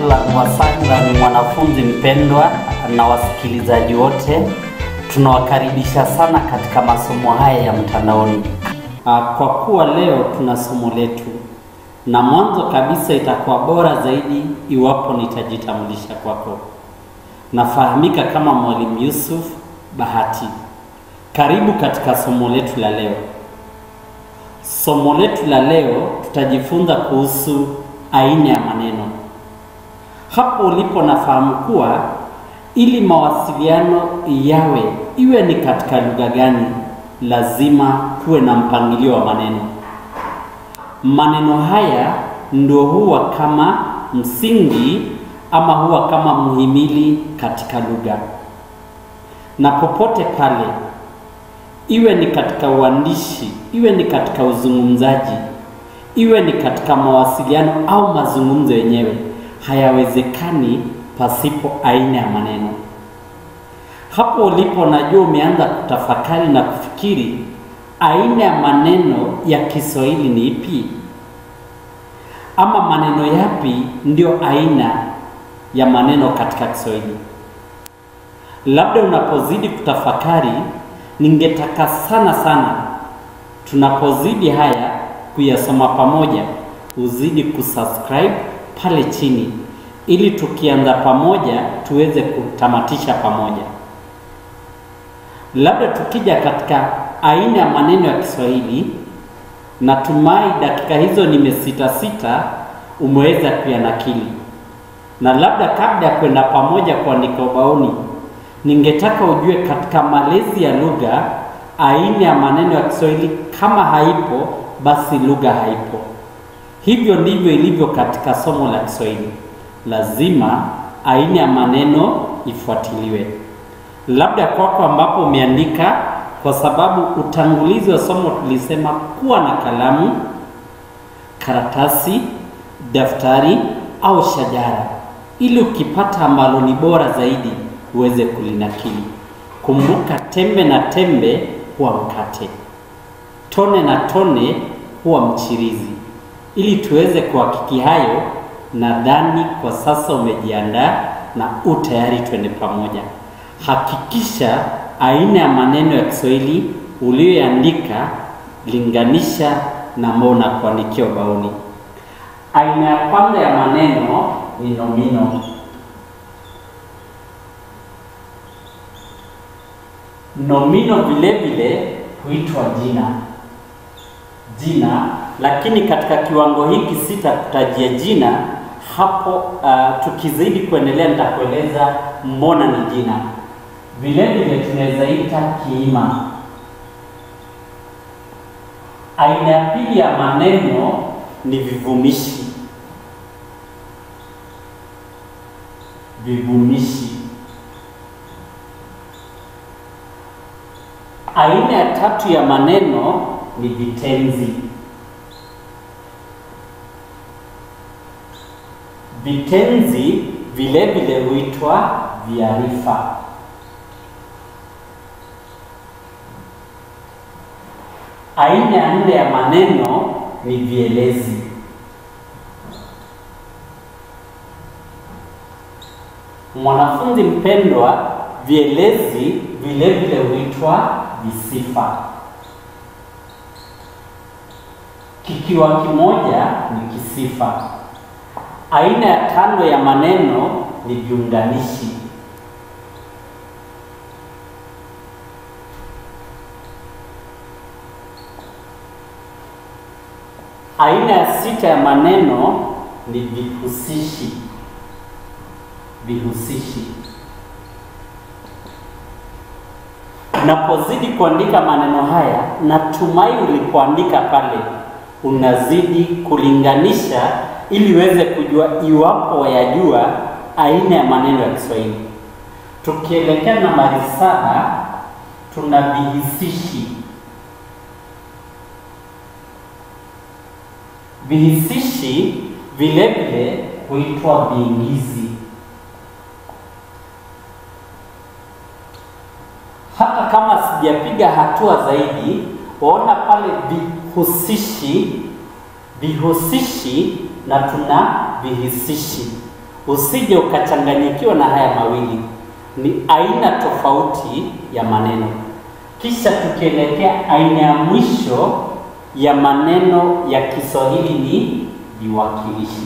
Sangla wa Sangla ni mwanafunzi mpendwa na wasikilizaji wote, tunawakaribisha sana katika masomo haya ya mtandaoni. Ah, Kwa kuwa leo tuna somo letu, na mwanzo kabisa itakuwa bora zaidi iwapo nitajitambulisha kwako. Nafahamika kama Mwalimu Yusuf Bahati. Karibu katika somo letu la leo. Somo letu la leo tutajifunza kuhusu aina ya maneno. Hapo ulipo nafahamu kuwa ili mawasiliano yawe iwe ni katika lugha gani, lazima kuwe na mpangilio wa maneno. Maneno haya ndio huwa kama msingi ama huwa kama muhimili katika lugha, na popote pale, iwe ni katika uandishi, iwe ni katika uzungumzaji, iwe ni katika mawasiliano au mazungumzo yenyewe, hayawezekani pasipo aina ya maneno. Hapo ulipo, najua umeanza kutafakari na kufikiri aina ya maneno ya Kiswahili ni ipi, ama maneno yapi ndio aina ya maneno katika Kiswahili. Labda unapozidi kutafakari, ningetaka sana sana tunapozidi haya kuyasoma pamoja, uzidi kusubscribe pale chini, ili tukianza pamoja tuweze kutamatisha pamoja. Labda tukija katika aina ya maneno ya Kiswahili, natumai dakika hizo nimesita sita umeweza kuyanakili, na labda kabla ya kwenda pamoja kuandika ubaoni, ningetaka ujue katika malezi ya lugha, aina ya maneno ya Kiswahili kama haipo, basi lugha haipo. Hivyo ndivyo ilivyo katika somo la Kiswahili, lazima aina ya maneno ifuatiliwe. Labda kwako ambapo umeandika, kwa sababu utangulizi wa somo tulisema kuwa na kalamu, karatasi, daftari au shajara, ili ukipata ambalo ni bora zaidi uweze kulinakili. Kumbuka, tembe na tembe huwa mkate, tone na tone huwa mchirizi. Ili tuweze kuhakiki hayo, nadhani kwa sasa umejiandaa na u tayari, twende pamoja. Hakikisha aina ya maneno ya Kiswahili uliyoandika, linganisha na ambao unakuandikia ubaoni. Aina ya kwanza ya maneno ni nomino. Nomino vile vile huitwa jina jina, lakini katika kiwango hiki sitakutajia jina hapo. Uh, tukizidi kuendelea nitakueleza mbona ni jina. Vile vile tunaweza ita kiima. Aina ya pili ya maneno ni vivumishi. Vivumishi. Aina ya tatu ya maneno ni vitenzi. Vitenzi vile vile huitwa viarifa. Aina ya nne ya maneno ni vielezi. Mwanafunzi mpendwa, vielezi vile vile huitwa visifa. Kikiwa kimoja ni kisifa. Aina ya tano ya maneno ni viunganishi. Aina ya sita ya maneno ni vihusishi. Vihusishi. Unapozidi kuandika maneno haya, natumai ulipoandika pale unazidi kulinganisha ili uweze kujua iwapo wayajua aina ya maneno ya Kiswahili. Tukielekea nambari saba, tuna vihisishi. Vihisishi vile vile huitwa viingizi. Hata kama sijapiga hatua zaidi, waona pale vihusishi, vihusishi na tuna vihisishi. usije ukachanganyikiwa na haya mawili, ni aina tofauti ya maneno. Kisha tukielekea aina ya mwisho ya maneno ya Kiswahili ni viwakilishi.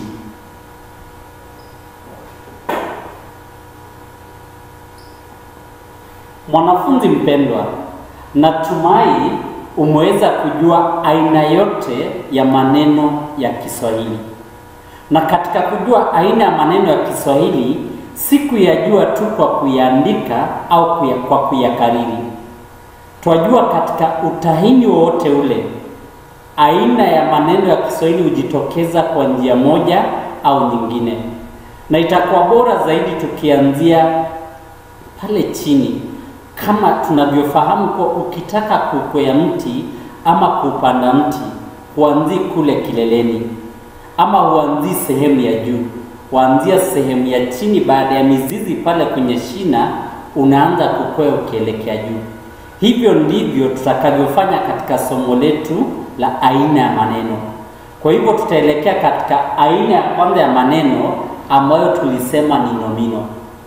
Mwanafunzi mpendwa, natumai umeweza kujua aina yote ya maneno ya Kiswahili. Na katika kujua aina ya maneno ya Kiswahili, si kuyajua tu kwa kuyaandika au kuya, kwa kuyakariri. Twajua katika utahini wowote ule, aina ya maneno ya Kiswahili hujitokeza kwa njia moja au nyingine, na itakuwa bora zaidi tukianzia pale chini kama tunavyofahamu kuwa ukitaka kukwea mti ama kupanda mti huanzii kule kileleni, ama huanzii sehemu ya juu, huanzia sehemu ya chini. Baada ya mizizi pale kwenye shina, unaanza kukwea ukielekea juu. Hivyo ndivyo tutakavyofanya katika somo letu la aina ya maneno. Kwa hivyo tutaelekea katika aina ya kwanza ya maneno ambayo tulisema ni nomino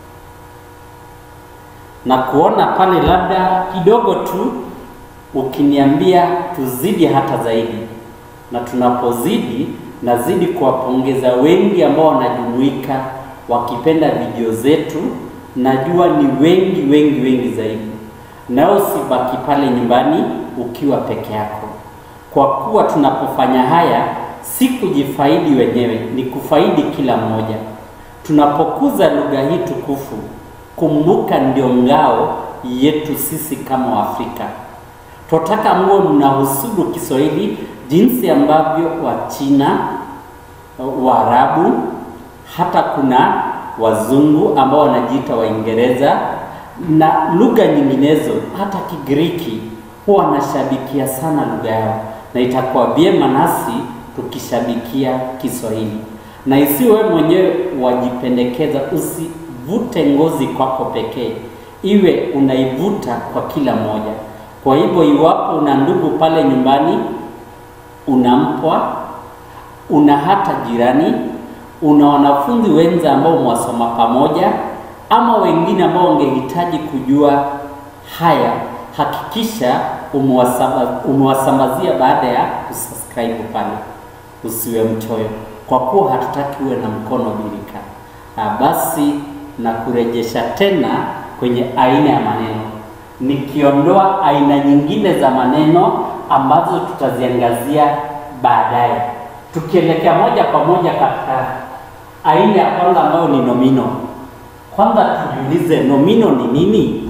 na kuona pale labda kidogo tu ukiniambia tuzidi hata zaidi, na tunapozidi nazidi kuwapongeza wengi ambao wanajumuika wakipenda video zetu. Najua ni wengi wengi wengi zaidi, na usibaki pale nyumbani ukiwa peke yako, kwa kuwa tunapofanya haya si kujifaidi wenyewe, ni kufaidi kila mmoja. Tunapokuza lugha hii tukufu Kumbuka, ndio ngao yetu sisi kama Waafrika. Tunataka muwe mnahusudu Kiswahili jinsi ambavyo Wachina, Waarabu, hata kuna wazungu ambao wanajiita Waingereza na lugha nyinginezo, hata Kigiriki huwa wanashabikia sana lugha yao, na itakuwa vyema nasi tukishabikia Kiswahili, na isiwe mwenyewe wajipendekeza usi vute ngozi kwako pekee, iwe unaivuta kwa kila mmoja. Kwa hivyo, iwapo una ndugu pale nyumbani, una mpwa, una hata jirani, una wanafunzi wenza ambao mwasoma pamoja, ama wengine ambao wangehitaji kujua haya, hakikisha umewasambazia baada ya kusubscribe pale. Usiwe mchoyo, kwa kuwa hatutaki uwe na mkono birika. Basi na kurejesha tena kwenye aina ya maneno, nikiondoa aina nyingine za maneno ambazo tutaziangazia baadaye, tukielekea moja kwa moja katika aina ya kwanza ambayo ni nomino. Kwanza tujiulize nomino ni nini?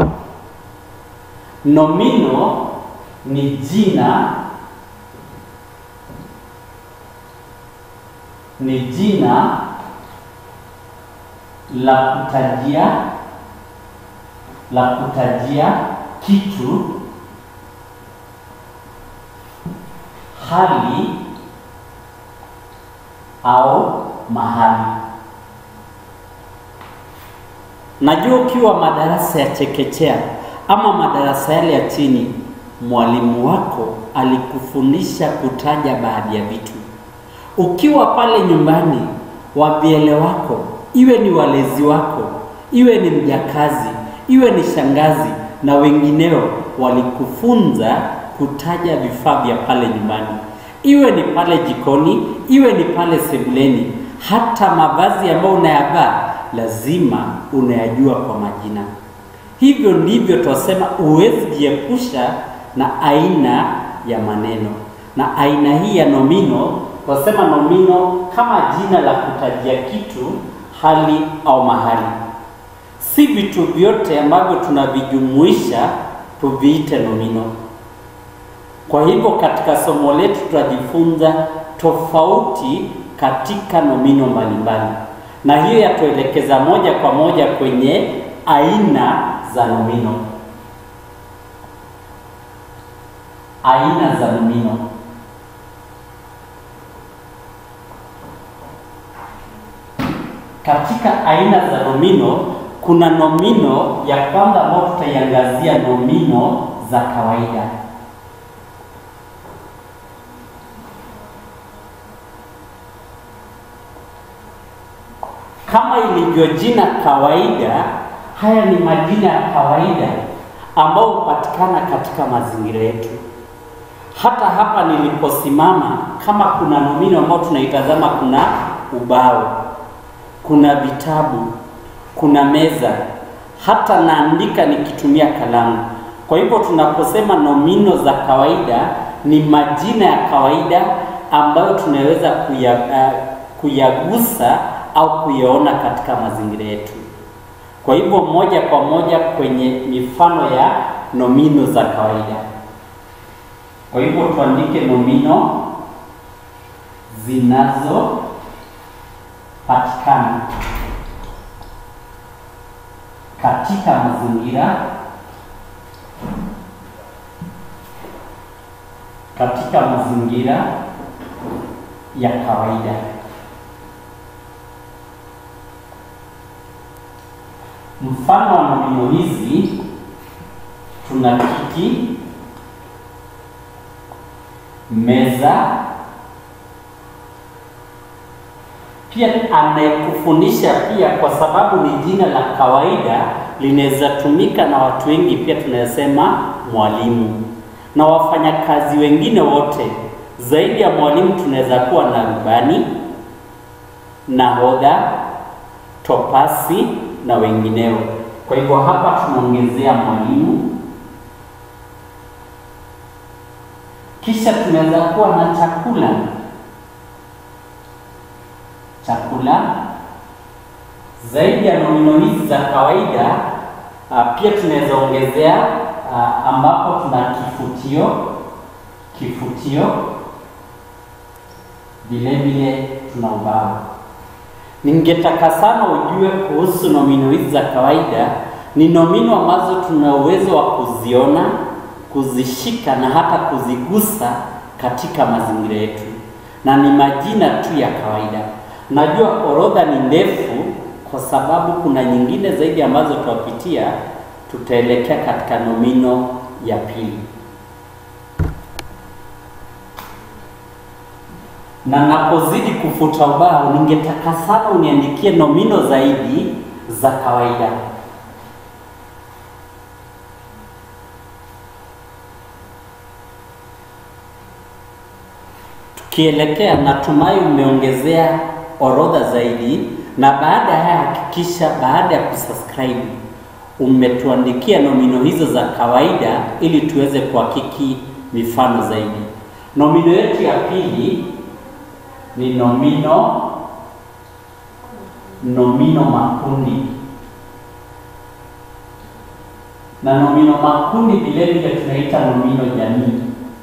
Nomino ni jina, ni jina la kutajia la kutajia kitu, hali au mahali. Najua ukiwa madarasa ya chekechea ama madarasa yale ya chini, mwalimu wako alikufundisha kutaja baadhi ya vitu. Ukiwa pale nyumbani, wavyele wako iwe ni walezi wako, iwe ni mjakazi, iwe ni shangazi na wengineo, walikufunza kutaja vifaa vya pale nyumbani, iwe ni pale jikoni, iwe ni pale sebuleni. Hata mavazi ambayo unayavaa lazima unayajua kwa majina. Hivyo ndivyo twasema huwezi jiepusha na aina ya maneno, na aina hii ya nomino twasema nomino kama jina la kutajia kitu hali au mahali. Si vitu vyote ambavyo tunavijumuisha tuviite nomino. Kwa hivyo katika somo letu tutajifunza tofauti katika nomino mbalimbali, na hiyo yatuelekeza moja kwa moja kwenye aina za nomino. Aina za nomino. Katika aina za nomino kuna nomino ya kwanza ambayo tutaiangazia, nomino za kawaida. kama ilivyo jina kawaida, haya ni majina ya kawaida ambayo hupatikana katika mazingira yetu. Hata hapa niliposimama, kama kuna nomino ambayo tunaitazama, kuna ubao, kuna vitabu, kuna meza, hata naandika nikitumia kalamu. Kwa hivyo tunaposema nomino za kawaida ni majina ya kawaida ambayo tunaweza kuya, uh, kuyagusa au kuyaona katika mazingira yetu. Kwa hivyo moja kwa moja kwenye mifano ya nomino za kawaida. Kwa hivyo tuandike nomino zinazopatikana katika mazingira katika mazingira ya kawaida. Mfano wa nomino hizi tuna kiti, meza. Pia anayekufundisha pia, kwa sababu ni jina la kawaida, linaweza tumika na watu wengi, pia tunasema mwalimu na wafanyakazi wengine wote. Zaidi ya mwalimu, tunaweza kuwa na rubani, nahodha, topasi na wengineo. Kwa hivyo hapa tunaongezea mwalimu, kisha tunaweza kuwa na chakula, chakula. Zaidi ya nomino hizi za kawaida, uh, pia tunaweza ongezea uh, ambapo tuna kifutio, kifutio, vile vile tuna ubao. Ningetaka sana ujue kuhusu nomino hizi za kawaida. Ni nomino ambazo tuna uwezo wa kuziona, kuzishika na hata kuzigusa katika mazingira yetu, na ni majina tu ya kawaida. Najua orodha ni ndefu, kwa sababu kuna nyingine zaidi ambazo tutapitia. Tutaelekea katika nomino ya pili, na napozidi kufuta ubao, ningetaka sana uniandikie nomino zaidi za kawaida. Tukielekea, natumai umeongezea orodha zaidi, na baada ya haya hakikisha baada ya kusubscribe umetuandikia nomino hizo za kawaida ili tuweze kuhakiki mifano zaidi. Nomino yetu ya pili ni nomino nomino makundi, na nomino makundi vile vile tunaita nomino jamii.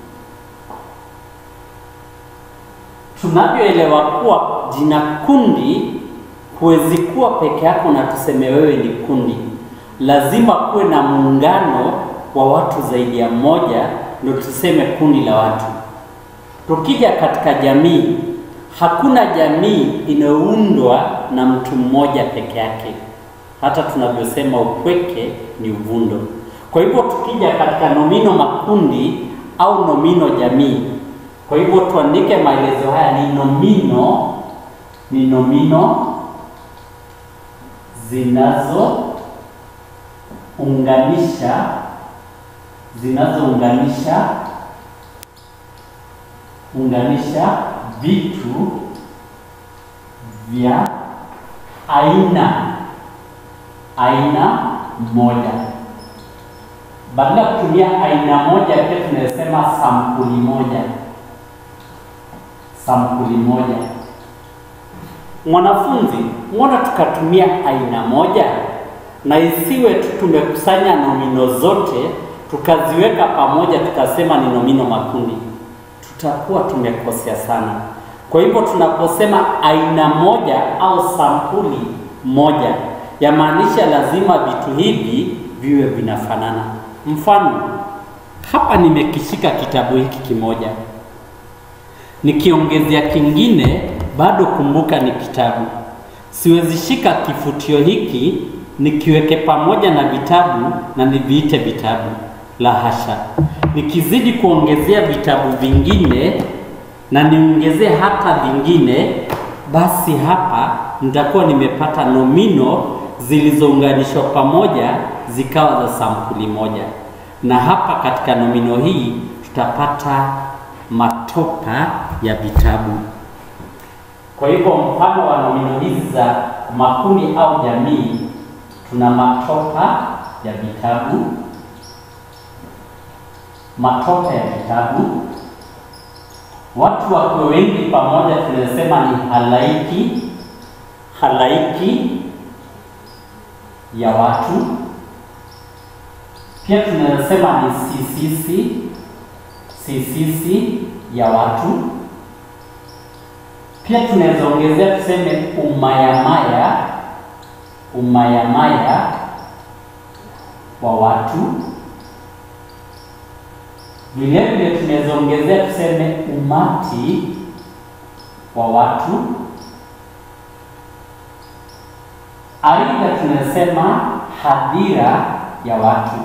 Tunavyoelewa kuwa jina kundi huwezi kuwa peke yako na tuseme wewe ni kundi lazima kuwe na muungano wa watu zaidi ya mmoja ndio tuseme kundi la watu. Tukija katika jamii, hakuna jamii inayoundwa na mtu mmoja peke yake, hata tunavyosema upweke ni uvundo. Kwa hivyo tukija katika nomino makundi au nomino jamii, kwa hivyo tuandike maelezo haya: ni nomino ni nomino zinazo unganisha zinazounganisha unganisha vitu vya aina aina moja. Badala ya kutumia aina moja, pia tunasema sampuli moja, sampuli moja. Mwanafunzi, mbona tukatumia aina moja na isiwe tu tumekusanya nomino zote tukaziweka pamoja tukasema ni nomino makundi, tutakuwa tumekosea sana. Kwa hivyo tunaposema aina moja au sampuli moja, yamaanisha lazima vitu hivi viwe vinafanana. Mfano, hapa nimekishika kitabu hiki kimoja, nikiongezea kingine, bado kumbuka ni kitabu. Siwezi shika kifutio hiki nikiweke pamoja na vitabu na niviite vitabu, la hasha. Nikizidi kuongezea vitabu vingine na niongezee hata vingine, basi hapa nitakuwa nimepata nomino zilizounganishwa pamoja zikawa za sampuli moja, na hapa katika nomino hii tutapata matopa ya vitabu. Kwa hivyo mfano wa nomino hizi za makundi au jamii, tuna matopa ya vitabu, matopa ya vitabu. Watu wakiwa wengi pamoja, tunasema ni halaiki, halaiki ya watu. Pia tunasema ni sisisi, sisisi ya watu. Pia tunaweza ongezea tuseme umayamaya, umayamaya wa watu. Vile vile tunaweza ongezea tuseme umati wa watu. Aidha tunasema hadhira ya watu.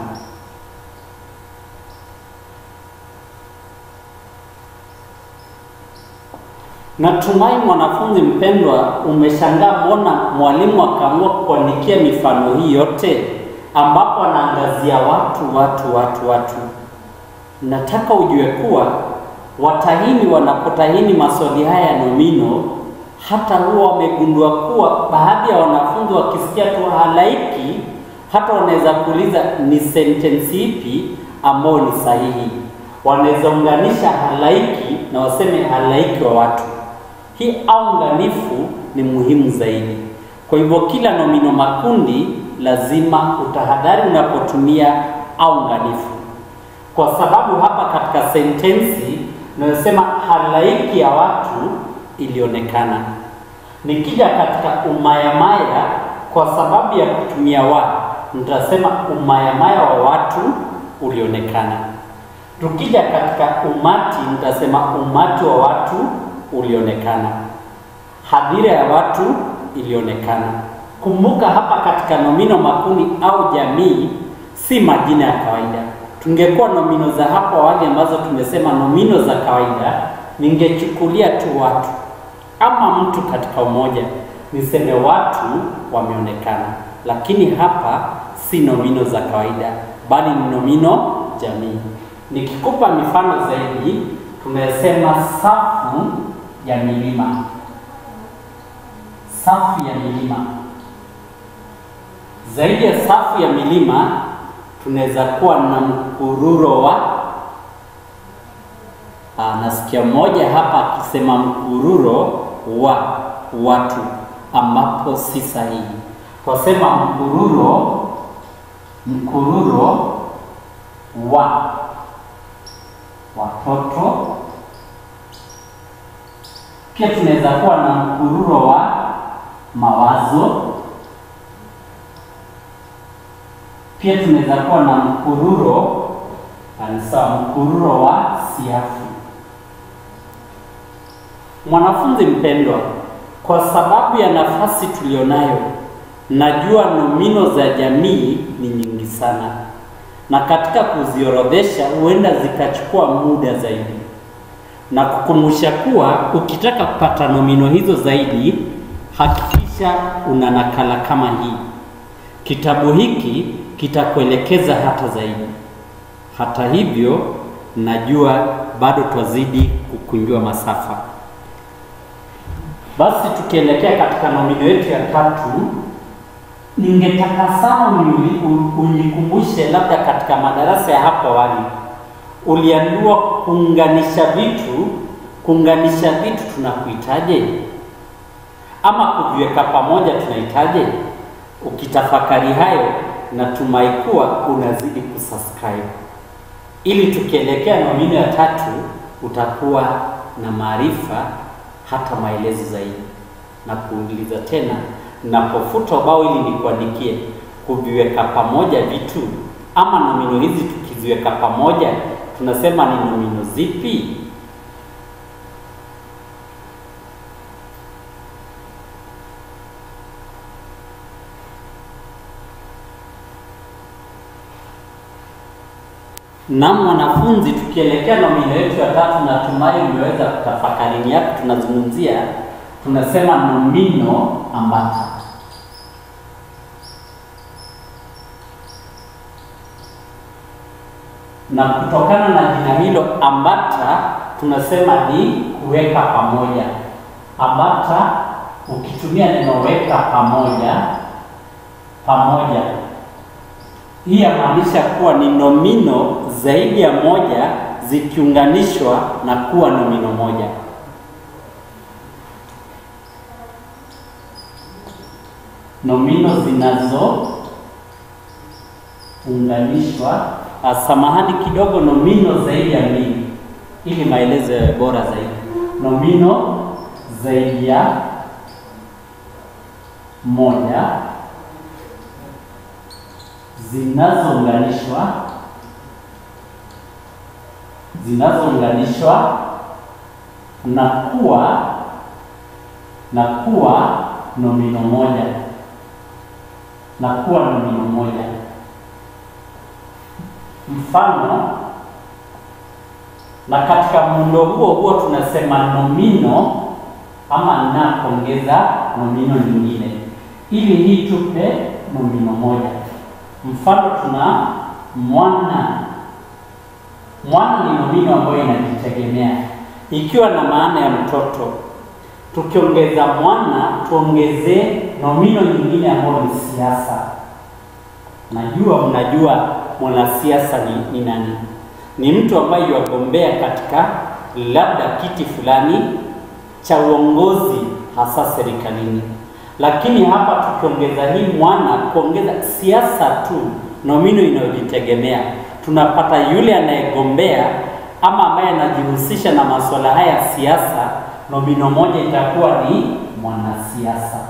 Natumai mwanafunzi mpendwa, umeshangaa mbona mwalimu akaamua kuandikia mifano hii yote, ambapo anaangazia watu watu watu watu. Nataka ujue kuwa watahini wanapotahini maswali haya ya nomino, hata huwa wamegundua kuwa baadhi ya wanafunzi wakisikia tu halaiki, hata wanaweza kuuliza ni sentensi ipi ambayo ni sahihi. Wanaweza unganisha halaiki na waseme halaiki wa watu. Hii aunganifu ni muhimu zaidi. Kwa hivyo kila nomino makundi lazima utahadhari unapotumia aunganifu, kwa sababu hapa katika sentensi unayosema halaiki ya watu ilionekana. Nikija katika umayamaya, kwa sababu ya kutumia wa, nitasema umayamaya wa watu ulionekana. Tukija katika umati, nitasema umati wa watu ulionekana. Hadhira ya watu ilionekana. Kumbuka hapa katika nomino makundi au jamii si majina ya kawaida. Tungekuwa nomino za hapo awali ambazo tumesema nomino za kawaida, ningechukulia tu watu ama mtu katika umoja, niseme watu wameonekana. Lakini hapa si nomino za kawaida, bali ni nomino jamii. Nikikupa mifano zaidi, tumesema safu ya milima, safu ya milima. Zaidi ya safu ya milima, tunaweza kuwa na mkururo wa aa, nasikia mmoja hapa akisema mkururo wa watu, ambapo si sahihi. Twasema mkururo, mkururo wa watoto pia tunaweza kuwa na mkururo wa mawazo. Pia tunaweza kuwa na mkururo sawa, mkururo wa siafu. Mwanafunzi mpendwa, kwa sababu ya nafasi tulionayo, najua nomino za jamii ni nyingi sana, na katika kuziorodhesha huenda zikachukua muda zaidi na kukumbusha kuwa ukitaka kupata nomino hizo zaidi, hakikisha una nakala kama hii. Kitabu hiki kitakuelekeza hata zaidi. Hata hivyo, najua bado twazidi kukunjua masafa. Basi tukielekea katika nomino yetu ya tatu, ningetaka sana unikumbushe, labda katika madarasa ya hapo awali uliambiwa kuunganisha vitu. Kuunganisha vitu tunakuitaje? Ama kuviweka pamoja tunaitaje? Ukitafakari hayo, natumai kuwa unazidi kusubscribe, ili tukielekea nomino ya tatu utakuwa na maarifa hata maelezo zaidi. Na kuuliza tena, napofuta ubao ili nikuandikie kuviweka pamoja vitu ama nomino hizi tukiziweka pamoja tunasema ni nomino zipi? Na mwanafunzi, tukielekea nomino yetu ya tatu, natumai umeweza kutafakari ni yapi tunazungumzia. tunasema nomino ambata. Na kutokana na jina hilo ambata, tunasema ni kuweka pamoja. Ambata ukitumia neno weka pamoja, pamoja, hii yamaanisha kuwa ni nomino zaidi ya moja zikiunganishwa na kuwa nomino moja. Nomino zinazounganishwa, samahani kidogo, nomino zaidi ya mbili, ili maelezo yawe bora zaidi. Nomino zaidi ya moja zinazounganishwa zinazounganishwa na kuwa na kuwa nomino moja na kuwa nomino moja. Mfano, na katika muundo huo huo tunasema nomino ama na kuongeza nomino nyingine ili hii tupe nomino moja. Mfano, tuna mwana. Mwana ni nomino ambayo inajitegemea ikiwa na maana ya mtoto. Tukiongeza mwana, tuongezee nomino nyingine ambayo ni siasa. Najua mnajua mwanasiasa ni, ni nani? Ni mtu ambaye yagombea katika labda kiti fulani cha uongozi hasa serikalini. Lakini hapa tukiongeza hii mwana, kuongeza siasa tu, nomino inayojitegemea, tunapata yule anayegombea ama ambaye anajihusisha na masuala haya ya siasa, nomino moja itakuwa ni mwanasiasa.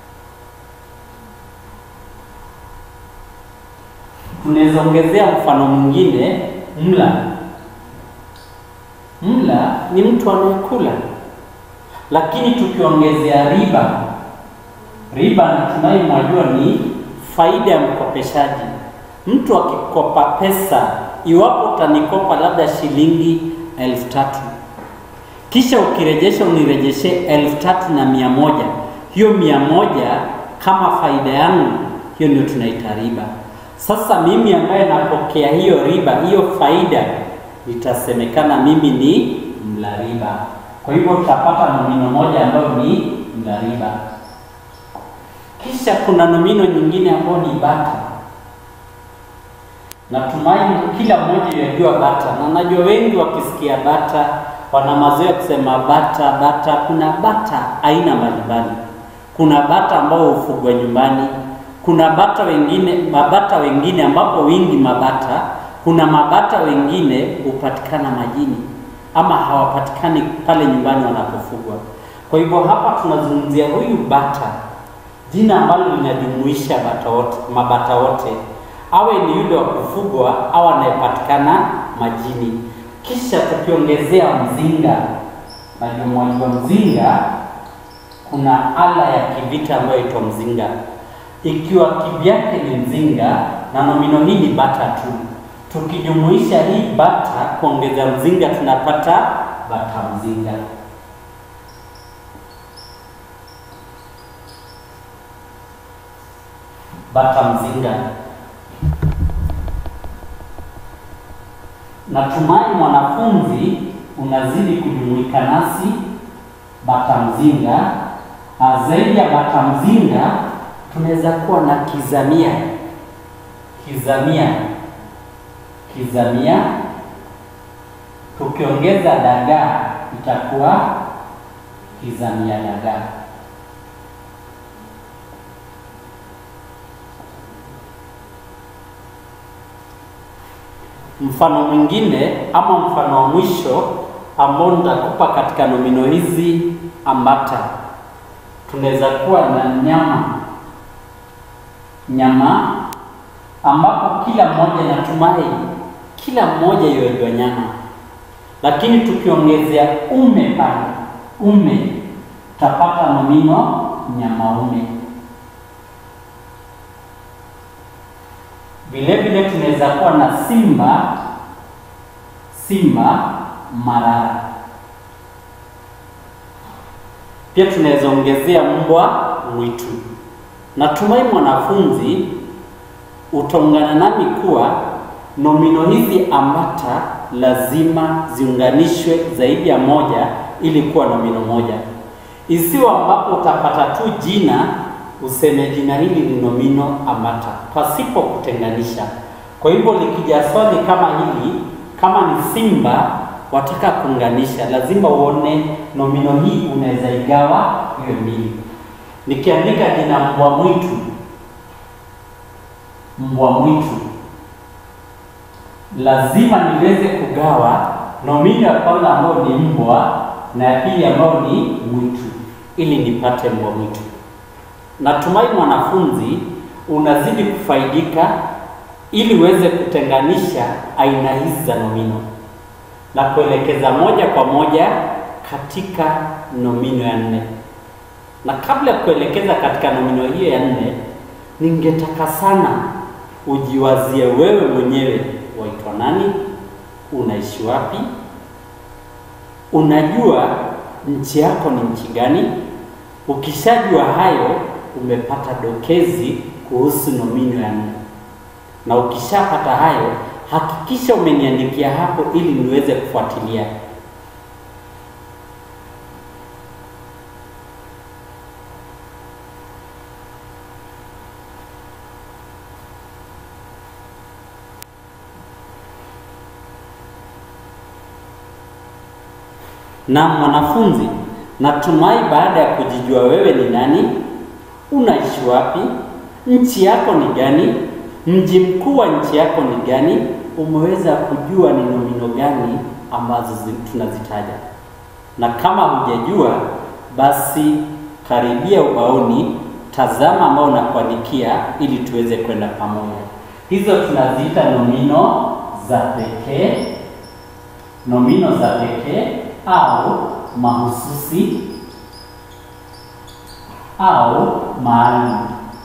Tunaweza ongezea mfano mwingine, mla. Mla ni mtu anayekula, lakini tukiongezea riba riba natumai mwajua ni faida ya mkopeshaji. Mtu akikopa pesa, iwapo utanikopa labda shilingi elfu tatu kisha ukirejesha unirejeshe elfu tatu na mia moja hiyo mia moja kama faida yangu, hiyo ndio tunaita riba. Sasa mimi ambaye napokea hiyo riba, hiyo faida, itasemekana mimi ni mla riba. Kwa hivyo tutapata nomino moja ambayo ni mla riba. Kisha kuna nomino nyingine ambayo ni bata. Natumaini kila mmoja yajua bata, na najua wengi wakisikia bata wana mazoea kusema bata bata. Kuna bata aina mbalimbali. Kuna bata ambao hufugwa nyumbani, kuna bata wengine, mabata wengine ambapo wingi mabata. Kuna mabata wengine hupatikana majini ama hawapatikani pale nyumbani wanapofugwa. Kwa hivyo hapa tunazungumzia huyu bata jina ambalo linajumuisha bata wote, mabata wote, awe ni yule wa kufugwa au anayepatikana majini. Kisha tukiongezea mzinga, najua mwajua mzinga, kuna ala ya kivita ambayo itwa mzinga. Ikiwa kivyake ni mzinga na nomino hii ni bata tu, tukijumuisha hii bata kuongeza mzinga, tunapata bata mzinga. Bata mzinga. Natumai mwanafunzi unazidi kujumuika nasi. Bata mzinga, zaidi ya bata mzinga tunaweza kuwa na kizamia. Kizamia, kizamia, tukiongeza dagaa itakuwa kizamia dagaa. Mfano mwingine ama mfano wa mwisho ambao nitakupa katika nomino hizi ambata, tunaweza kuwa na nyama. Nyama ambapo kila mmoja, natumai kila mmoja yuajua nyama, lakini tukiongezea ume pale, ume tutapata nomino nyamaume. Vile vile tunaweza kuwa na simba, simba marara. Pia tunaweza ongezea mbwa mwitu. Natumai mwanafunzi utaungana nami kuwa nomino hizi ambata lazima ziunganishwe zaidi ya moja ili kuwa nomino moja. Isiwe ambapo utapata tu jina useme jina hili ni nomino ambata pasipo kutenganisha. Kwa hivyo likija swali kama hili, kama ni simba wataka kuunganisha, lazima uone nomino hii unaweza igawa iwe mbili. Nikiandika jina mbwa mwitu, mbwa mwitu, lazima niweze kugawa nomino ya kwanza ambayo ni mbwa na ya pili ambayo ni mwitu ili nipate mbwa mwitu. Natumai mwanafunzi unazidi kufaidika ili uweze kutenganisha aina hizi za nomino na kuelekeza moja kwa moja katika nomino ya nne. Na kabla ya kuelekeza katika nomino hiyo ya nne, ningetaka sana ujiwazie wewe mwenyewe, waitwa nani? Unaishi wapi? Unajua nchi yako ni nchi gani? Ukishajua hayo, umepata dokezi kuhusu nomino ya nne, na ukishapata hayo, hakikisha umeniandikia hapo ili niweze kufuatilia. Na mwanafunzi, natumai baada ya kujijua wewe ni nani, unaishi wapi, nchi yako ni gani, mji mkuu wa nchi yako ni gani, umeweza kujua ni nomino gani ambazo zi- tunazitaja. Na kama hujajua, basi karibia ubaoni, tazama ambao nakuandikia ili tuweze kwenda pamoja. Hizo tunaziita nomino za pekee, nomino za pekee au mahususi au maalum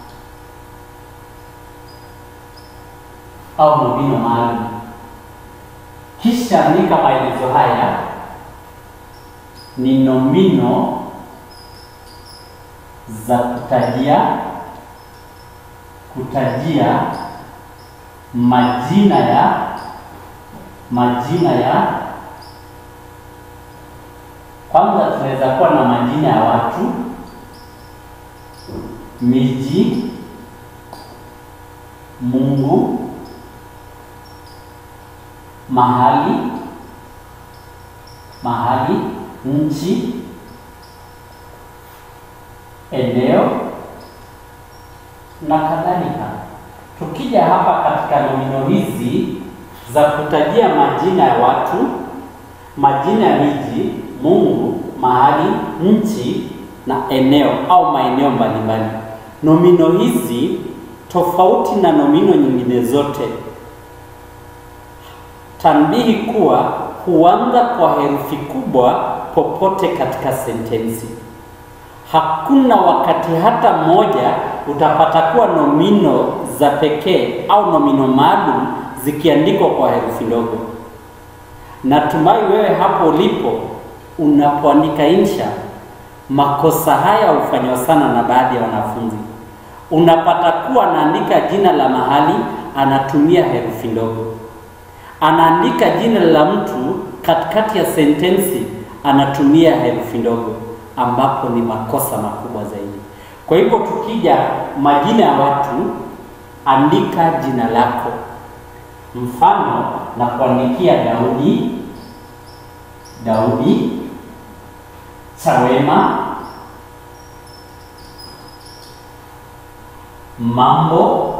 au nomino maalum. Kisha andika maelezo haya ni nomino za kutajia kutajia majina ya majina ya kwanza tunaweza kuwa na majina ya watu, miji, Mungu, mahali, mahali, nchi, eneo na kadhalika. Tukija hapa katika nomino hizi za kutajia majina ya watu, majina ya miji, Mungu, mahali, nchi na eneo au maeneo mbalimbali. Nomino hizi tofauti na nomino nyingine zote, tanbihi kuwa huanza kwa herufi kubwa popote katika sentensi. Hakuna wakati hata mmoja utapata kuwa nomino za pekee au nomino maalum zikiandikwa kwa herufi ndogo. Natumai wewe hapo ulipo unapoandika insha, makosa haya hufanywa sana na baadhi ya wanafunzi. Unapata kuwa anaandika jina la mahali anatumia herufi ndogo, anaandika jina la mtu katikati ya sentensi anatumia herufi ndogo, ambapo ni makosa makubwa zaidi. Kwa hivyo tukija majina ya watu, andika jina lako. Mfano na kuandikia Daudi, Daudi, Chawema, Mambo.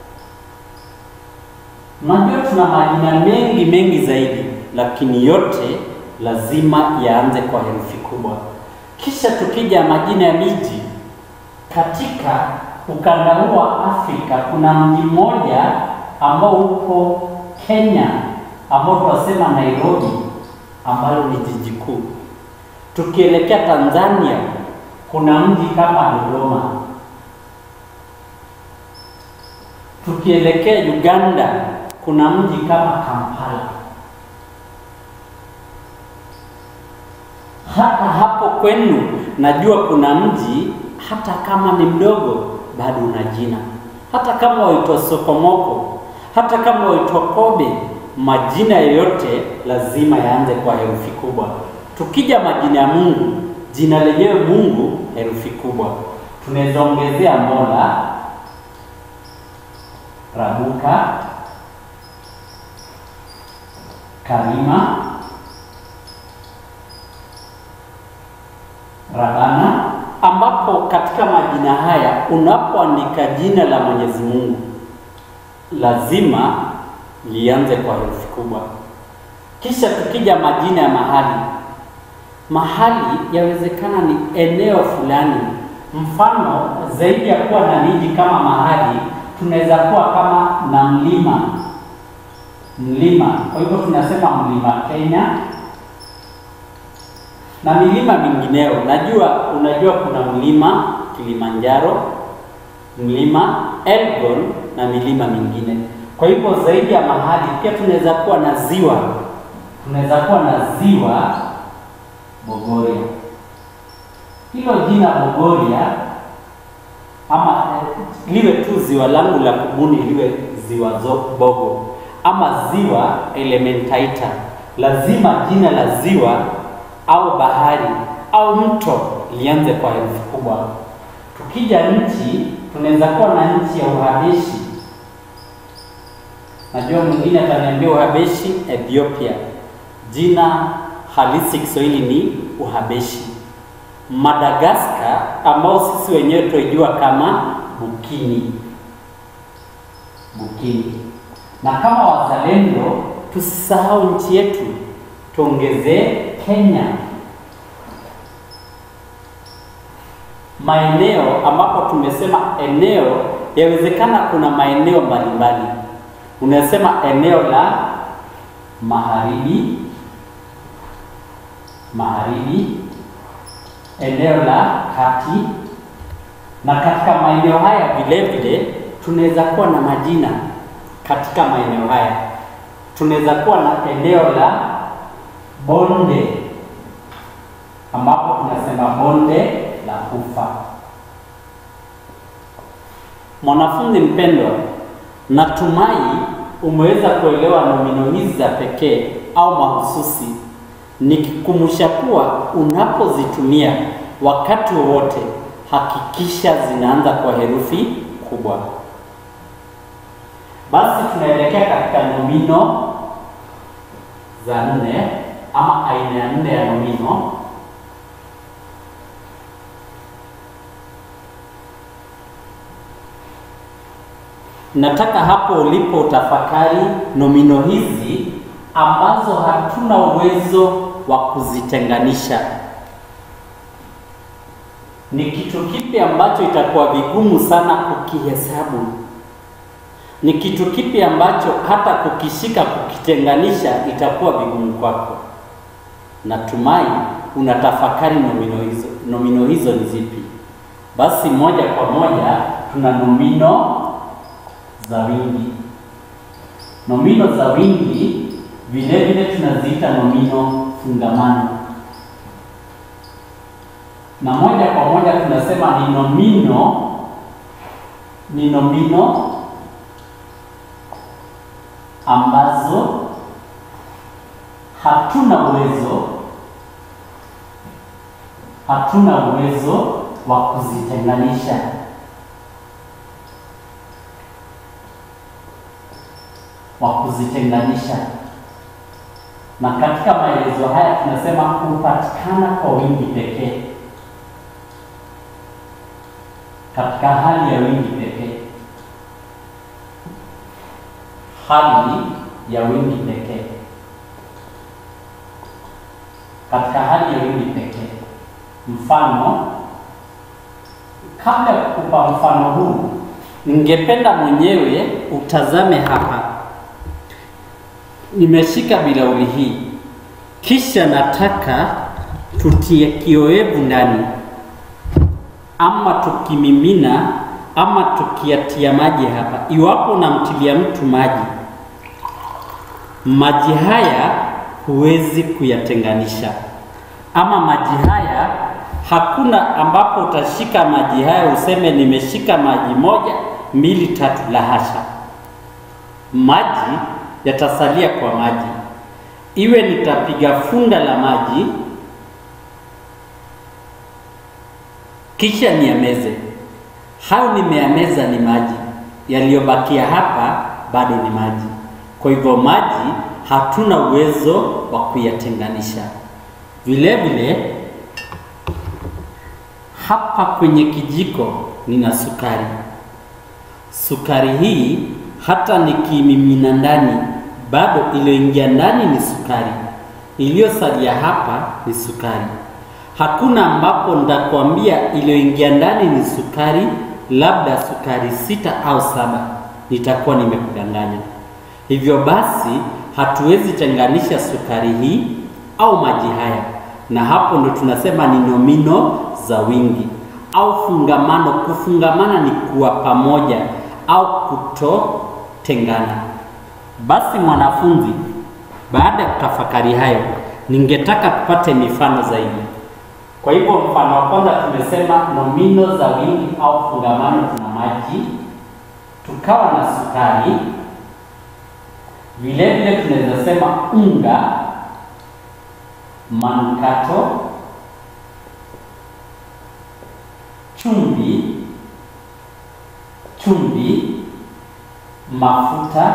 Najua tuna majina mengi mengi zaidi, lakini yote lazima yaanze kwa herufi kubwa. Kisha tukija majina ya miji katika ukanda huu wa Afrika, kuna mji mmoja ambao uko Kenya ambao tunasema Nairobi, ambalo ni jiji kuu. Tukielekea Tanzania, kuna mji kama Dodoma. Tukielekea Uganda, kuna mji kama Kampala. hata hapo kwenu najua kuna mji, hata kama ni mdogo bado una jina, hata kama waitwa Sokomoko, hata kama waitwa Kobe, majina yoyote lazima yaanze kwa herufi kubwa. Tukija majina ya Mungu, jina lenyewe Mungu herufi kubwa, tunaweza ongezea Mola, Rabuka, Karima, Rabana, ambapo katika majina haya unapoandika jina la Mwenyezi Mungu lazima lianze kwa herufi kubwa. Kisha tukija majina ya mahali, mahali yawezekana ni eneo fulani. Mfano, zaidi ya kuwa na miji kama mahali, tunaweza kuwa kama na mlima mlima. Kwa hivyo tunasema mlima Kenya na milima mingineo. Najua unajua kuna mlima Kilimanjaro, mlima Elgon na milima mingine. Kwa hivyo zaidi ya mahali, pia tunaweza kuwa na ziwa, tunaweza kuwa na ziwa Bogoria. Hilo jina Bogoria ama eh, liwe tu ziwa langu la kubuni liwe ziwa Bogo ama ziwa Elementaita, lazima jina la ziwa au bahari au mto lianze kwa herufi kubwa. Tukija nchi, tunaweza kuwa na nchi ya Uhabeshi. Najua mwingine ataniambia Uhabeshi Ethiopia, jina halisi Kiswahili ni Uhabeshi. Madagaskar ambao sisi wenyewe tuijua kama Bukini, Bukini. Na kama wazalendo tusisahau nchi yetu, tuongezee Kenya. Maeneo ambapo tumesema eneo, yawezekana kuna maeneo mbalimbali. Unasema eneo la magharibi, magharibi, eneo la kati, na katika maeneo haya vile vile tunaweza kuwa na majina katika maeneo haya tunaweza kuwa na eneo la bonde ambapo tunasema bonde la Ufa. Mwanafunzi mpendwa, natumai umeweza kuelewa nomino hizi za pekee au mahususi, nikikumbusha kuwa unapozitumia wakati wowote hakikisha zinaanza kwa herufi kubwa. Basi tunaelekea katika nomino za nne ama aina ya nne ya nomino. Nataka hapo ulipo utafakari nomino hizi ambazo hatuna uwezo wa kuzitenganisha. Ni kitu kipi ambacho itakuwa vigumu sana kukihesabu? Ni kitu kipi ambacho hata kukishika kukitenganisha itakuwa vigumu kwako? Natumai unatafakari nomino hizo. Nomino hizo ni zipi? Basi moja kwa moja tuna nomino za wingi. Nomino za wingi vile vile tunaziita nomino fungamano, na moja kwa moja tunasema ni nomino ni nomino ambazo hatuna uwezo hatuna uwezo wa kuzitenganisha. wa kuzitenganisha, na katika maelezo haya tunasema hupatikana kwa wingi pekee, katika hali ya wingi pekee, hali ya wingi pekee, katika hali ya wingi pekee. Mfano, kabla ya kukupa mfano huu, ningependa mwenyewe utazame hapa nimeshika bilauri hii, kisha nataka tutie kioevu ndani, ama tukimimina ama tukiatia maji hapa. Iwapo unamtilia mtu maji, maji haya huwezi kuyatenganisha. ama maji haya, hakuna ambapo utashika maji haya useme nimeshika maji moja mbili tatu. La hasha, maji yatasalia kwa maji. Iwe nitapiga funda la maji kisha niameze, hayo nimeyameza ni maji, yaliyobakia hapa bado ni maji. Kwa hivyo maji hatuna uwezo wa kuyatenganisha. Vile vile hapa kwenye kijiko nina sukari. Sukari hii hata nikimimina ndani, bado iliyoingia ndani ni sukari, iliyosalia hapa ni sukari. Hakuna ambapo nitakwambia iliyoingia ndani ni sukari, labda sukari sita au saba, nitakuwa nimekudanganya. Hivyo basi hatuwezi tenganisha sukari hii au maji haya, na hapo ndo tunasema ni nomino za wingi au fungamano. Kufungamana ni kuwa pamoja au kutotengana. Basi mwanafunzi, baada ya kutafakari hayo, ningetaka tupate mifano zaidi. Kwa hivyo mfano wa kwanza tumesema nomino za wingi au fungamano, tuna maji, tukawa na sukari. Vile vile tunaweza sema unga, manukato, chumvi, chumvi, mafuta,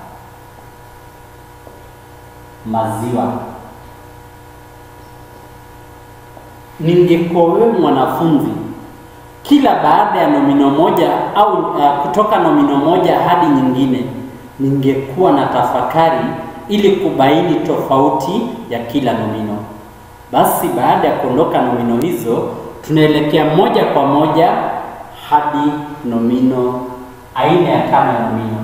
maziwa. Ningekuwa wewe mwanafunzi, kila baada ya nomino moja au uh, kutoka nomino moja hadi nyingine, ningekuwa na tafakari ili kubaini tofauti ya kila nomino. Basi baada ya kuondoka nomino hizo, tunaelekea moja kwa moja hadi nomino aina ya tano ya nomino.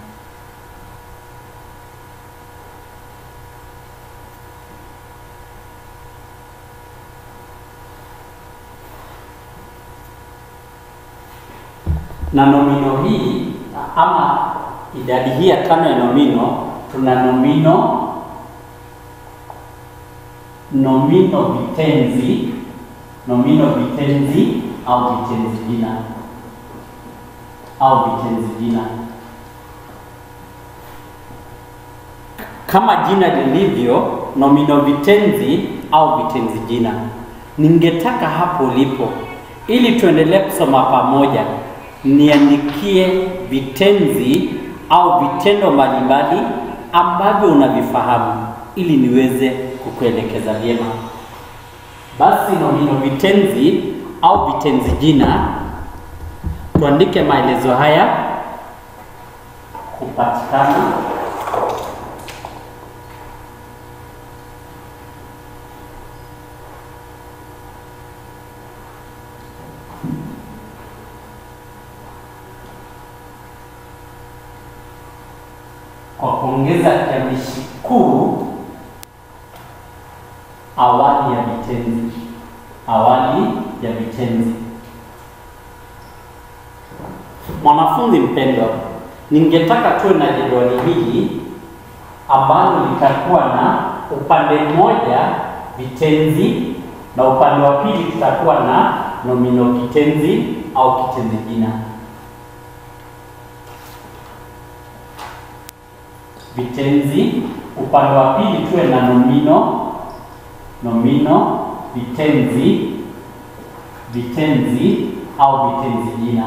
na nomino hii ama idadi hii ya tano ya nomino, tuna nomino nomino vitenzi, nomino vitenzi au vitenzi jina au vitenzi jina. Kama jina lilivyo, nomino vitenzi au vitenzi jina. Ningetaka hapo ulipo, ili tuendelee kusoma pamoja niandikie vitenzi au vitendo mbalimbali ambavyo unavifahamu ili niweze kukuelekeza vyema. Basi nomino vitenzi au vitenzi jina, tuandike maelezo haya kupatikana kwa kuongeza kiambishi kuu awali ya vitenzi. Awali ya vitenzi. Mwanafunzi mpendwa, ningetaka tuwe na jedwali hili ambalo litakuwa na upande mmoja vitenzi na upande wa pili tutakuwa na nomino kitenzi au kitenzi jina. Vitenzi, upande wa pili tuwe na nomino, nomino, vitenzi, vitenzi au vitenzi jina.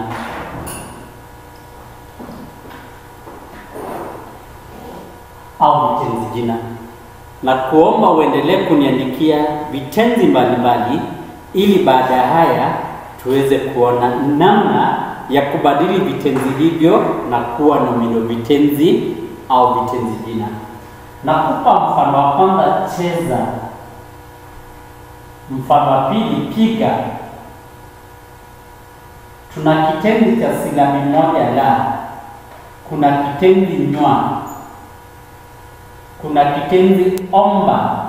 au vitenzi jina, na kuomba uendelee kuniandikia vitenzi mbalimbali, ili baada ya haya tuweze kuona namna ya kubadili vitenzi hivyo na kuwa nomino vitenzi au vitenzi jina. Nakupa mfano wa kwanza, cheza. Mfano wa pili, piga. Tuna kitenzi cha silabi moja la, kuna kitenzi nywa, kuna kitenzi omba,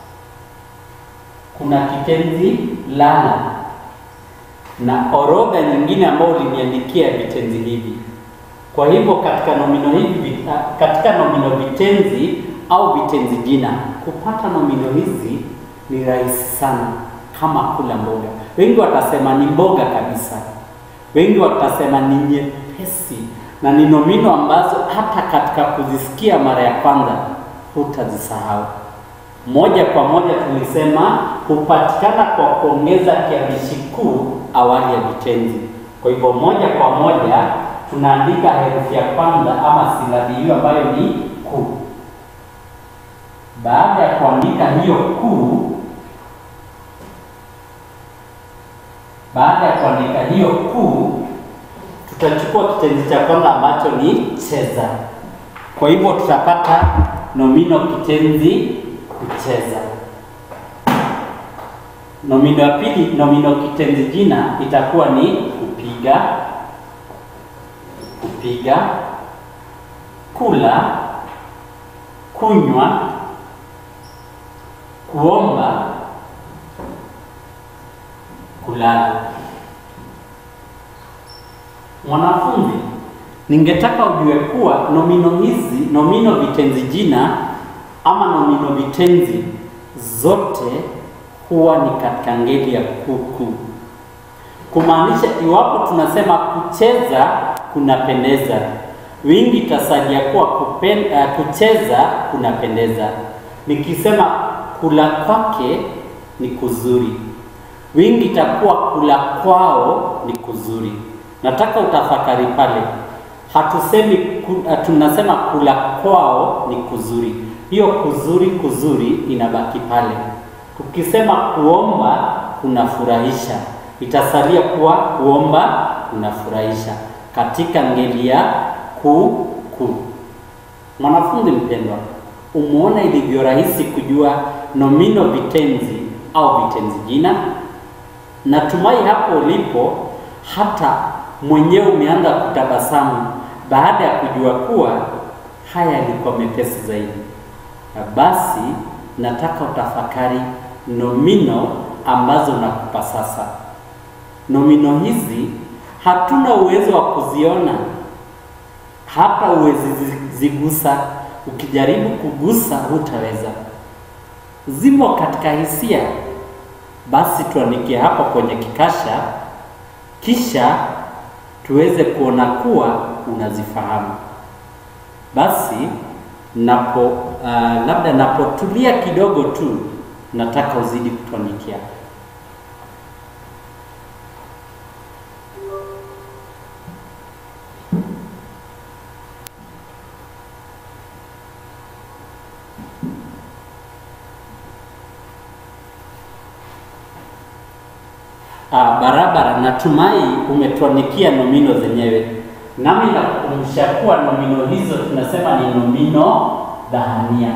kuna kitenzi lala na orodha nyingine ambayo uliniandikia vitenzi hivi. Kwa hivyo katika nomino hivi, katika nomino vitenzi au vitenzi jina, kupata nomino hizi ni rahisi sana kama kula mboga. Wengi watasema ni mboga kabisa, wengi watasema ni nyepesi na ni nomino ambazo hata katika kuzisikia mara ya kwanza hutazisahau. Moja kwa moja tulisema hupatikana kwa kuongeza kiambishi kuu awali ya vitenzi. Kwa hivyo moja kwa moja tunaandika herufi ya kwanza ama silabi hiyo ambayo ni kuu. Baada ya kuandika hiyo kuu, baada ya kuandika hiyo kuu, tutachukua kitenzi cha kwanza ambacho ni cheza. Kwa hivyo tutapata nomino kitenzi kucheza. Nomino ya pili, nomino kitenzi jina itakuwa ni kupiga, kupiga, kula, kunywa, kuomba, kulala. Mwanafunzi, ningetaka ujue kuwa nomino hizi, nomino vitenzi jina ama nomino vitenzi zote huwa ni katika ngeli ya kuku, kumaanisha iwapo tunasema kucheza kunapendeza, wingi itasalia kuwa kupen, uh, kucheza kunapendeza. Nikisema kula kwake ni kuzuri, wingi itakuwa kula kwao ni kuzuri. Nataka utafakari pale, hatusemi ku, uh, tunasema kula kwao ni kuzuri, hiyo kuzuri kuzuri inabaki pale. Tukisema kuomba kunafurahisha, itasalia kuwa kuomba kunafurahisha katika ngeli ya ku ku. Mwanafunzi mpendwa, umeona ilivyo rahisi kujua nomino vitenzi au vitenzi jina? Natumai hapo ulipo hata mwenyewe umeanza kutabasamu baada ya kujua kuwa haya yalikuwa mepesi zaidi. Na basi nataka utafakari nomino ambazo nakupa sasa. Nomino hizi hatuna uwezo wa kuziona, hata uwezi zigusa. Ukijaribu kugusa hutaweza, zimo katika hisia. Basi tuandikie hapo kwenye kikasha, kisha tuweze kuona kuwa unazifahamu. Basi napo uh, labda napotulia kidogo tu, nataka uzidi kutuandikia. Ah, barabara. Natumai umetuandikia nomino zenyewe, nami nakukumbusha kuwa nomino hizo tunasema ni nomino dhahania.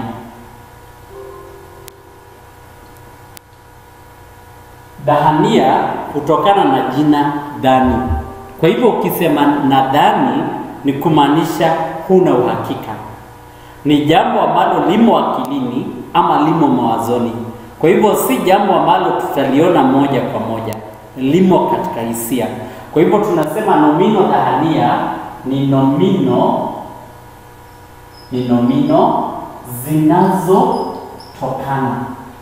Dhahania kutokana na jina dhani. Kwa hivyo ukisema nadhani ni kumaanisha huna uhakika, ni jambo ambalo limo akilini ama limo mawazoni. Kwa hivyo si jambo ambalo tutaliona moja kwa moja, limo katika hisia. Kwa hivyo tunasema nomino dhahania ni nomino ni nomino zinazotokana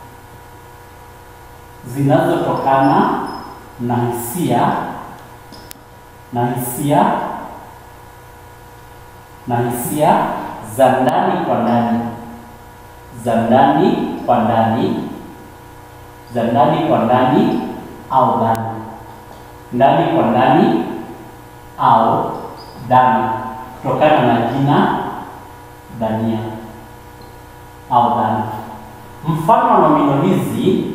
zinazotokana na hisia na hisia na hisia za ndani kwa ndani za ndani kwa ndani za ndani kwa ndani au dhani ndani kwa ndani au dhani kutokana na jina dhania au dhani. Mfano wa nomino hizi,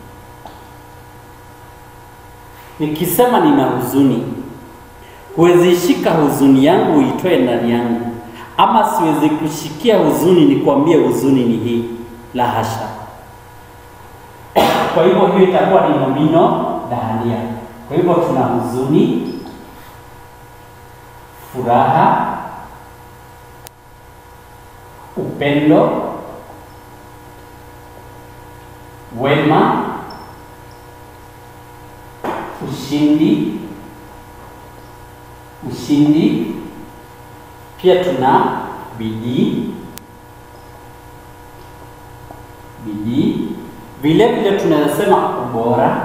nikisema nina huzuni, huwezi shika huzuni yangu uitoe ndani yangu, ama siwezi kushikia huzuni nikwambie huzuni ni hii, la hasha. Kwa hivyo hiyo itakuwa ni nomino dhahania. Kwa hivyo tuna huzuni, furaha, upendo, wema, ushindi, ushindi. Pia tuna bidii, bidii. Vile vile tunaweza sema ubora.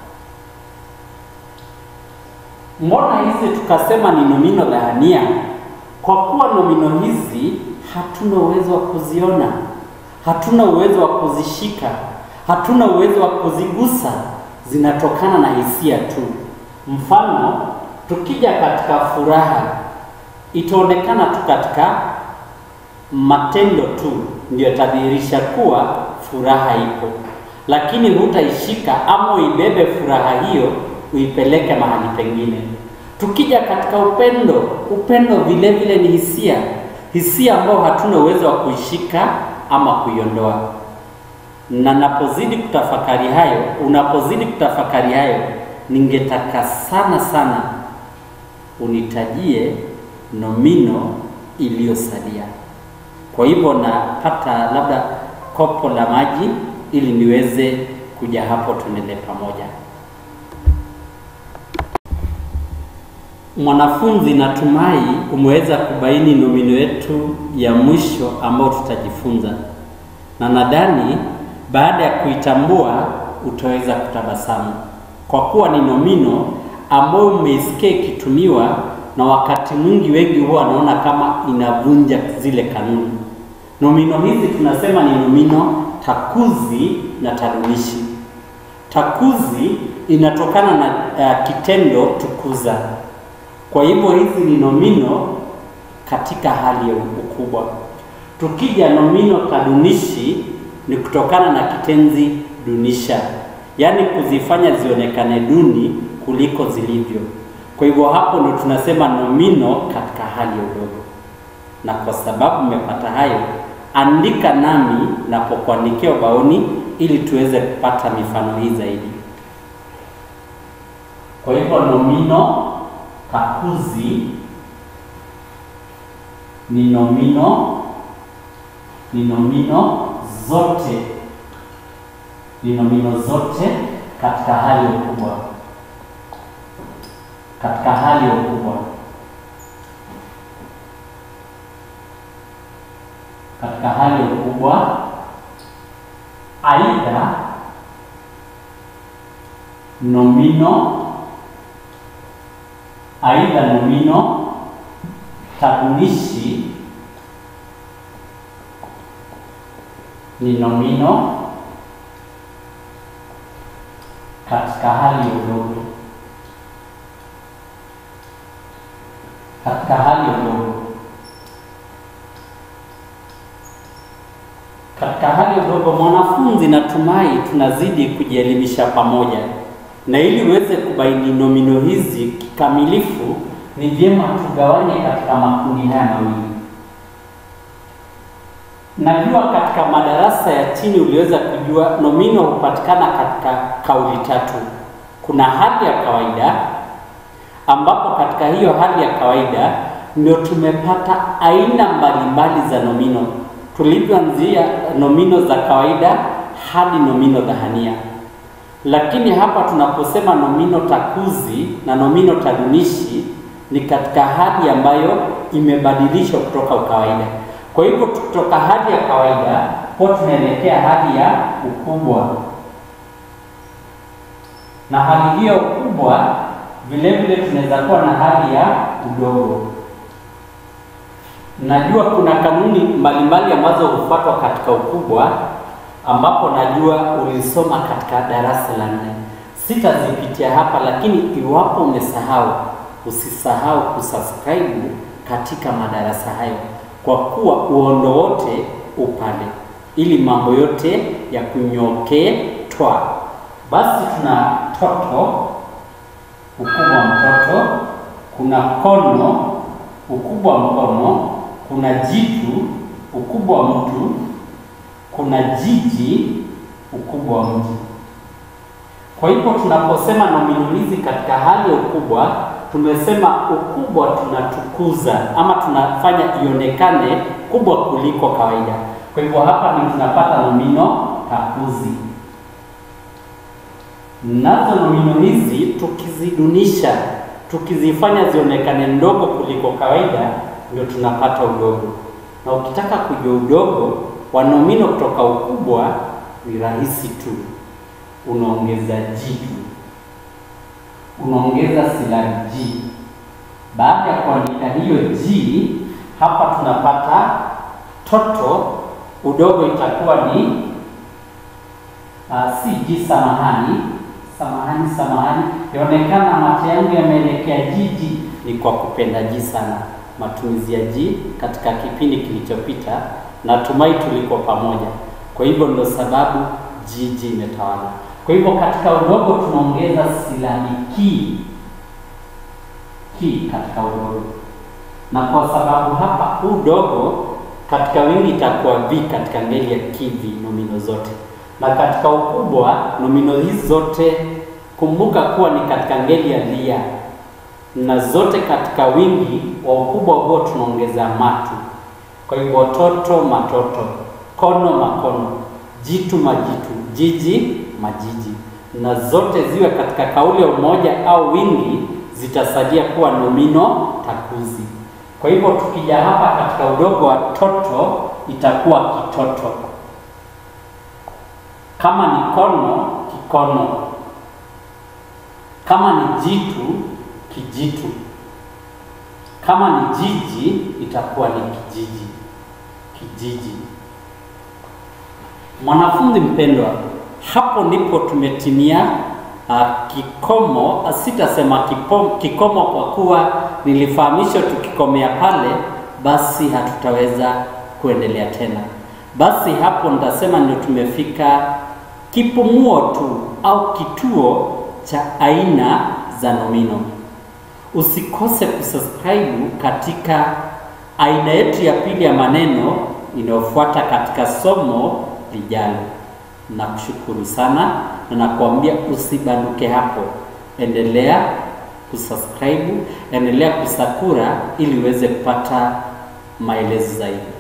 Mbona hizi tukasema ni nomino dhahania? Kwa kuwa nomino hizi hatuna uwezo wa kuziona, hatuna uwezo wa kuzishika, hatuna uwezo wa kuzigusa, zinatokana na hisia tu. Mfano, tukija katika furaha, itaonekana tu katika matendo tu ndio yatadhihirisha kuwa furaha ipo, lakini hutaishika ama uibebe furaha hiyo uipeleke mahali pengine. Tukija katika upendo, upendo vile vile ni hisia, hisia ambayo hatuna uwezo wa kuishika ama kuiondoa. Na napozidi kutafakari hayo, unapozidi kutafakari hayo, ningetaka sana sana unitajie nomino iliyosalia. Kwa hivyo napata labda kopo la maji ili niweze kuja hapo tuendelee pamoja. Mwanafunzi, natumai umeweza kubaini nomino yetu ya mwisho ambayo tutajifunza, na nadhani baada ya kuitambua utaweza kutabasamu, kwa kuwa ni nomino ambayo umeisikia ikitumiwa, na wakati mwingi wengi huwa wanaona kama inavunja zile kanuni. Nomino hizi tunasema ni nomino takuzi na tarudishi. Takuzi inatokana na uh, kitendo tukuza. Kwa hivyo hizi ni nomino katika hali ya ukubwa. Tukija nomino tadunishi ni kutokana na kitenzi dunisha, yaani kuzifanya zionekane duni kuliko zilivyo. Kwa hivyo hapo ndo tunasema nomino katika hali ya udogo. Na kwa sababu mmepata hayo, andika nami napokuandikia ubaoni ili tuweze kupata mifano hii zaidi. Kwa hivyo nomino takuzi ni nomino ni nomino zote ni nomino zote katika hali ya ukubwa katika hali ya ukubwa katika hali ya ukubwa, aidha nomino aidha nomino tadunishi ni nomino katika hali ya udogo katika hali ya udogo katika hali ya udogo. Mwanafunzi, natumai tunazidi kujielimisha pamoja, na ili uweze kubaini nomino hizi kikamilifu, ni vyema tugawanye katika makundi haya mawili. Najua katika madarasa ya chini uliweza kujua nomino hupatikana katika kauli tatu. Kuna hali ya kawaida, ambapo katika hiyo hali ya kawaida ndio tumepata aina mbalimbali za nomino tulivyoanzia nomino za kawaida hadi nomino dhahania. Lakini hapa tunaposema nomino takuzi na nomino tadunishi ni katika hali ambayo imebadilishwa kutoka ukawaida. Kwa hivyo kutoka hali ya kawaida kwa tunaelekea hali ya ukubwa, na hali hiyo ukubwa vile vile tunaweza kuwa na hali ya udogo. Najua kuna kanuni mbalimbali ambazo hufuatwa katika ukubwa, ambapo najua ulisoma katika darasa la nne. Sitazipitia hapa, lakini iwapo umesahau, usisahau kusubscribe katika madarasa hayo, kwa kuwa uondo wote upale, ili mambo yote ya kunyokee twa. Basi tuna toto, ukubwa mtoto, kuna kono, ukubwa mkono kuna jitu ukubwa wa mtu, kuna jiji ukubwa wa mji. Kwa hivyo tunaposema nomino hizi katika hali ya ukubwa, tumesema ukubwa tunatukuza ama tunafanya ionekane kubwa kuliko kawaida. Kwa hivyo hapa ni tunapata nomino takuzi. Nazo nomino hizi tukizidunisha, tukizifanya zionekane ndogo kuliko kawaida ndio tunapata udogo. Na ukitaka kujua udogo wa nomino kutoka ukubwa ni rahisi tu, unaongeza ji tu, unaongeza silabi ji. Baada ya kuandika hiyo ji, hapa tunapata toto, udogo itakuwa ni uh, si ji, samahani, samahani, samahani, yaonekana mate yangu yameelekea jiji, ni kwa kupenda ji sana matumizi ya ji katika kipindi kilichopita. Natumai tuliko pamoja. Kwa hivyo ndo sababu jiji imetawala. Kwa hivyo katika udogo tunaongeza silabi ki ki katika udogo, na kwa sababu hapa udogo katika wingi itakuwa vi katika ngeli ya kivi, nomino zote, na katika ukubwa nomino hizi zote kumbuka kuwa ni katika ngeli ya lia na zote katika wingi wa ukubwa huo tunaongeza matu. Kwa hivyo toto, matoto, kono, makono, jitu, majitu, jiji, majiji, na zote ziwe katika kauli ya umoja au wingi, zitasalia kuwa nomino takuzi. Kwa hivyo tukija hapa katika udogo wa toto itakuwa kitoto, kama ni kono, kikono, kama ni jitu kijitu kama ni jiji itakuwa ni kijiji, kijiji. Mwanafunzi mpendwa, hapo ndipo tumetimia uh, kikomo. Uh, sitasema kipom, kikomo kwa kuwa nilifahamishwa tukikomea pale, basi hatutaweza kuendelea tena. Basi hapo nitasema ndio tumefika kipumuo tu au kituo cha aina za nomino. Usikose kusubscribe katika aina yetu ya pili ya maneno inayofuata katika somo lijalo. Nakushukuru sana na nakuambia usibanduke hapo, endelea kusubscribe, endelea kusakura ili uweze kupata maelezo zaidi.